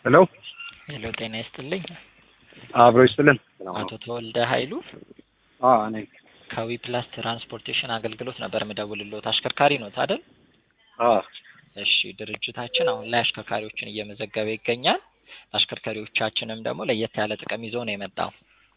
ሄሎ ሄሎ ጤና ይስጥልኝ። አብሮ ይስጥልን። አቶ ተወልደ ኃይሉ አዎ እኔ ከዊ ፕላስ ትራንስፖርቴሽን አገልግሎት ነበር የምደውልልዎት። አሽከርካሪ ኖት አይደል? አዎ እሺ ድርጅታችን አሁን ላይ አሽከርካሪዎችን እየመዘገበ ይገኛል። አሽከርካሪዎቻችንም ደግሞ ለየት ያለ ጥቅም ይዞ ነው የመጣው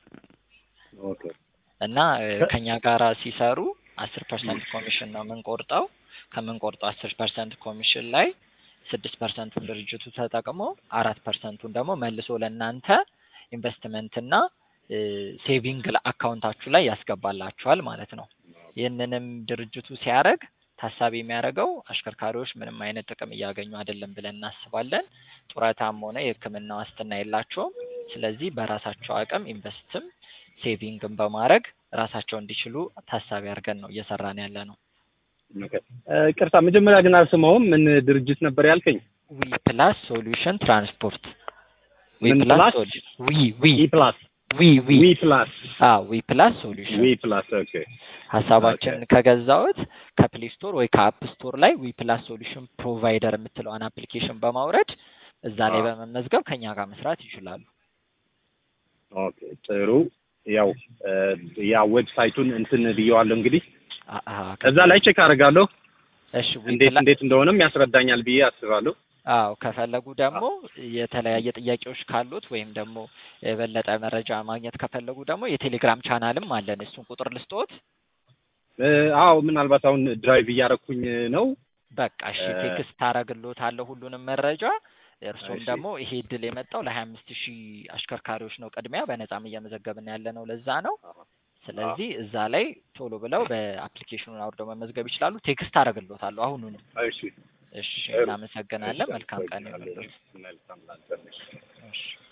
ኦኬ እና እ ከኛ ጋራ ሲሰሩ አስር ፐርሰንት ኮሚሽን ነው የምንቆርጠው። ከምንቆርጠው አስር ፐርሰንት ኮሚሽን ላይ ስድስት ፐርሰንቱን ድርጅቱ ተጠቅሞ አራት ፐርሰንቱን ደግሞ መልሶ ለእናንተ ኢንቨስትመንትና እ ሴቪንግ አካውንታችሁ ላይ ያስገባላችኋል ማለት ነው። ይህንንም ድርጅቱ ሲያደርግ ታሳቢ የሚያደርገው አሽከርካሪዎች ምንም አይነት ጥቅም እያገኙ አይደለም ብለን እናስባለን። ጡረታም ሆነ የሕክምና ዋስትና የላቸውም። ስለዚህ በራሳቸው አቅም ኢንቨስትም ሴቪንግን በማድረግ ራሳቸው እንዲችሉ ታሳቢ አድርገን ነው እየሰራን ያለ ነው። ኦኬ እ ቅርታ መጀመሪያ ግን አልሰማሁም። ምን ድርጅት ነበር ያልከኝ? ዊ ፕላስ ሶሉሽን ትራንስፖርት ዊ ምን ፕላስ ፕላስ? ሶሉ- ዊ ዊ ኢ ፕላስ ዊ ዊ ዊ ፕላስ አ ዊ ፕላስ ሶሉሽን ዊ ፕላስ ኦኬ ሀሳባችን ኦኬ። ከገዛዎት ከፕሌይ ስቶር ወይ ከአፕ ስቶር ላይ ዊ ፕላስ ሶሉሽን ፕሮቫይደር የምትለዋን አፕሊኬሽን በማውረድ እዛ ላይ አዎ። በመመዝገብ ከኛ ጋር መስራት ይችላሉ። ኦኬ ጥሩ። ያው እ ያ ዌብሳይቱን እንትን ብየዋለሁ እንግዲህ አ- አ፣ እዛ ላይ ቼክ አደርጋለሁ እሺ ዊ እንዴት ፕላ- እንዴት እንደሆነም ያስረዳኛል ብዬ አስባለሁ። አዎ ከፈለጉ ደግሞ የተለያየ ጥያቄዎች ካሉት ወይም ደግሞ የበለጠ መረጃ ማግኘት ከፈለጉ ደግሞ የቴሌግራም ቻናልም አለን። እሱን ቁጥር ልስጦት። እ አዎ ምናልባት አሁን ድራይቭ እያረኩኝ ነው። በቃ እሺ እ- ቴክስት አደርግልዎታለሁ ሁሉንም መረጃ። እርሶም እሺ። ደግሞ ይሄ እድል የመጣው ለሀያ አምስት ሺህ አሽከርካሪዎች ነው ቅድሚያ በነጻም እየመዘገብን ያለ ነው። ለዛ ነው። ስለዚህ እዛ ላይ ቶሎ ብለው በአፕሊኬሽኑን አውርደው መመዝገብ ይችላሉ። ቴክስት አደርግልዎታለሁ አሁኑኑ። እሺ እሺ ጥሩ። እናመሰግናለን። መልካም ቀን ይሁንልዎት። መልካም ላንተ። እሺ